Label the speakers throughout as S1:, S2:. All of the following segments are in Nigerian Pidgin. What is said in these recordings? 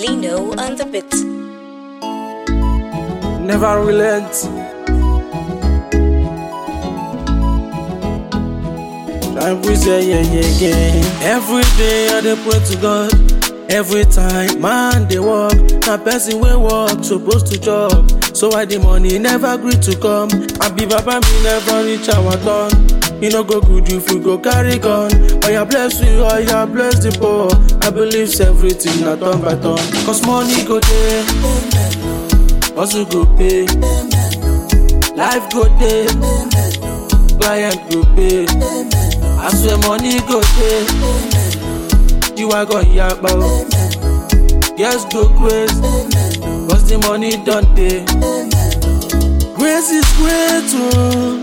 S1: Gino on the bit.
S2: Never relent. Try and breathe, yeah, yeah, yeah, yeah. Every day I dey pray to God. Every time man dey work, na person wey work suppose to chop. So why the money never gree to come? Abi baba me never reach our turn. E no go good if we go carry gun. Oya bless we, oya bless the poor. I believe say everything na turn by turn. Cause money go dey, hustle go pay, life go dey, client go pay. I swear money go dey, jiwa go yapa o. Yes go grace, cause the money don dey. Grace is great o.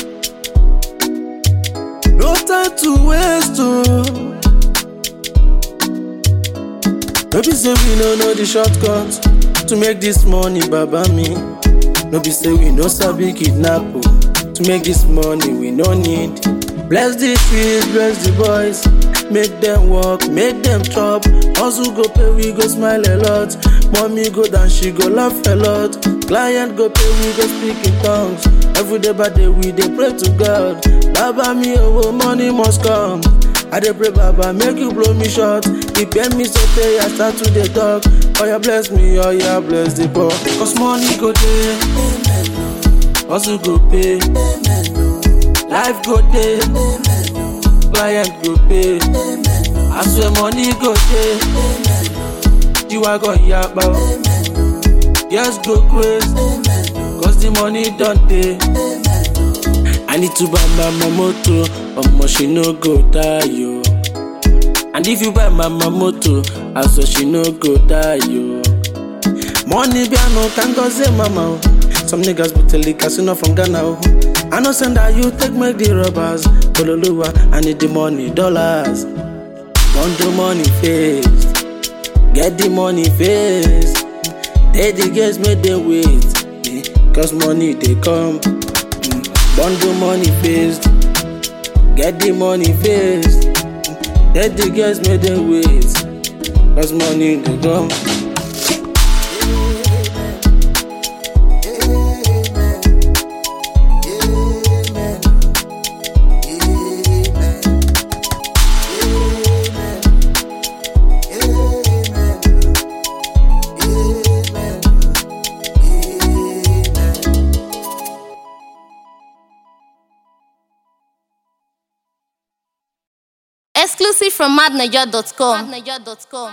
S2: No time to waste oh. No be say we no know the shortcut to make this money, baba me. No be say we no sabi kidnap oh. To make this money we no need. Bless the trees, bless the boys. Make them work, make them chop. Hustle go pay, we go smile a lot. Mommy go down, she go laugh a lot. Client go pay, we go speak in tongues. Every day by day we dey pray to God. Baba me oh, money must come. I dey pray Baba make you blow me short. He pay me so pay I start to dey talk. Oh yeah bless me, oh yeah bless the poor. Cause money go dey, hustle go pay, life go dey, client go pay. I swear money go dey, jiwa go yapa o. Yes go craze, cause the money don dey. I need to buy mama motor, omo she no go die yo. And if you buy mama motor, I swear she no go die yo. Money be no can go say mama oh. Some niggas be telling casino from Ghana oh. I know send that you take make the robbers. Bololuwa, I need the money, dollars. Want the money fast, get the money fast. They the girls make them wait, eh, cause money they come. Bundle money fast, get the money fast. Let the girls make them wait, cause money they come.
S3: Exclusive from madniger.com.